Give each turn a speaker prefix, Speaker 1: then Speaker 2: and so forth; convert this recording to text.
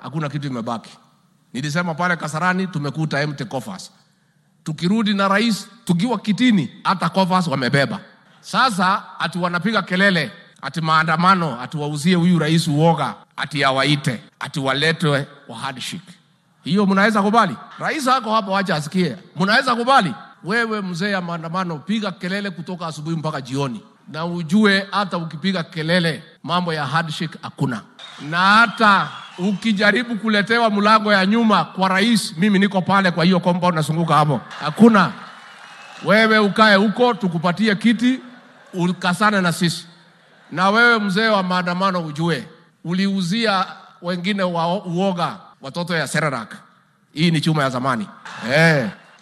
Speaker 1: hakuna kitu imebaki. Nilisema pale Kasarani tumekuta empty coffers. Tukirudi na rais tukiwa kitini, hata coffers wamebeba. Sasa ati wanapiga kelele ati maandamano, ati wauzie huyu rais uoga, ati awaite, ati waletwe wa handshake. Hiyo mnaweza kubali? Rais ako hapo, wacha asikie. Mnaweza kubali? Wewe mzee ya maandamano, piga kelele kutoka asubuhi mpaka jioni, na ujue hata ukipiga kelele mambo ya handshake hakuna, na hata ukijaribu kuletewa mlango ya nyuma kwa rais, mimi niko pale kwa hiyo compound nasunguka hapo, hakuna. Wewe ukae huko, tukupatie kiti ukasane na sisi. Na wewe mzee wa maandamano, ujue uliuzia wengine wa uoga watoto ya Serarak. Hii ni chuma ya zamani eh.